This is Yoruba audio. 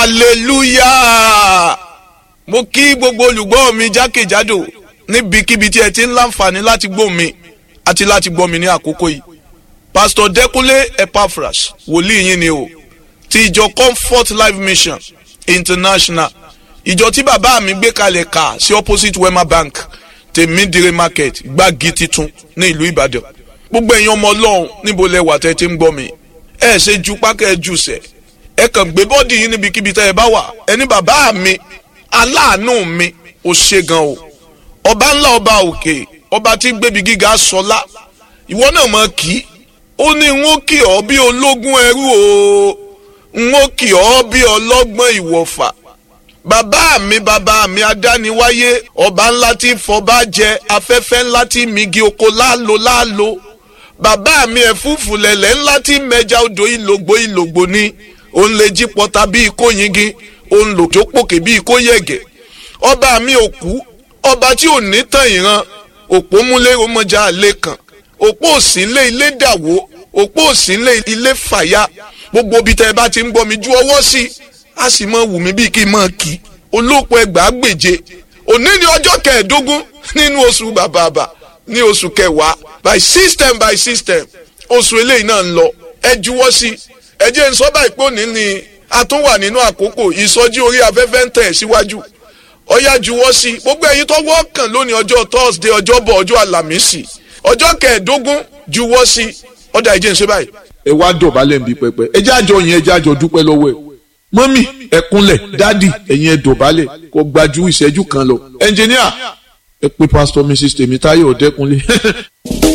hallelujah mo kí gbogbo olùgbọ́ mi jákèjádò níbikíbi tí ẹ ti ń láǹfààní láti gbọ́ mi àti láti gbọ́ mi ní àkókò yìí pastor Dẹ́kúnlé Epaphras wòlíì yín ni o ti ìjọ Comfort Life Mission International ìjọ tí bàbá mi gbé kalẹ̀ kà sí opposite Wema Bank tèmídìrí market gbági titun ní ìlú Ìbàdàn gbogbo ẹ̀yin ọmọ Ọlọ́run níbo lẹ wà tẹ́ ti ń gbọ́ mi ẹ ṣe ju pákẹ́ ẹ jù sẹ̀ ẹ kàn gbé bọ́ọ̀dì yín níbikíbi tẹ́ ẹ bá wà ẹni bàbá mi aláàánú mi ò ṣe gan o ọba ńlá ọba òkè ọba tí gbébi gíga sọlá ìwọ náà mọ kí ó ní n ó kì ọ́ bí ológun ẹrú o n ó kì ọ́ bí ọlọ́gbọ́n ìwọ̀fà bàbá mi bàbá mi adániwáyé ọba ńlá tí fọba jẹ afẹ́fẹ́ ńlá tí migi oko láàlò láàlò bàbá mi ẹ̀fúùfù lẹ̀lẹ̀ ńlá tí mẹja odò ìlògbò ìlògbò ni òun lè jí pọta bí ikó yingi òun lò tó pòkè bí ikó yẹ̀gẹ̀ ọba mi òkú ọba tí ò ní tàn ìran òpó múlẹ̀ ọmọjà àlè kan òpó òsínlé ilé dàwó òpó òsínlé ilé fàyà gbogbo ibi tẹ́ ẹ bá ti ń gbọ́ mi ju ọwọ́ sí i a sì mọ wù mí bíi kí n mọ kí olóòpọ̀ ẹgbàá gbèje òní ni ọjọ́ kẹẹ̀ẹ́dógún nínú oṣù bàbàbà ní oṣù kẹwàá by system by system oṣù eléyìí náà ń lọ ẹ juwọ́ sí i ẹ jẹ́ n sọ báyìí pé òní ni a tún wà nínú àkókò ìsọjí orí afẹ́fẹ́ ń tẹ̀ síwájú ọyá juwọ́ sí i gbogbo ẹ̀yin tó wọ́ọ̀kàn lónìí ọjọ́ thursday ọjọ́bọ̀ ọjọ́ àlàmísì ọjọ́ kẹẹ̀ẹ́dógún juwọ́ sí i ọ̀dà ìjẹ́ ń ṣe báyìí. ẹ wá dọ̀bálẹ̀ ń bí pẹpẹ ẹ jẹ́ àjọ yẹn ẹ jẹ́ àjọ dúpẹ́ lọ́wọ́ ẹ mọ́mì ẹ kúnlẹ̀ dádì ẹ̀yin ẹ dọ̀bálẹ̀ kó gbajú ìṣẹ́jú kan lọ ẹnjìníà ẹ pé pásítọ̀ mrs tèmítáyọ̀ ọ̀dẹ́kunlé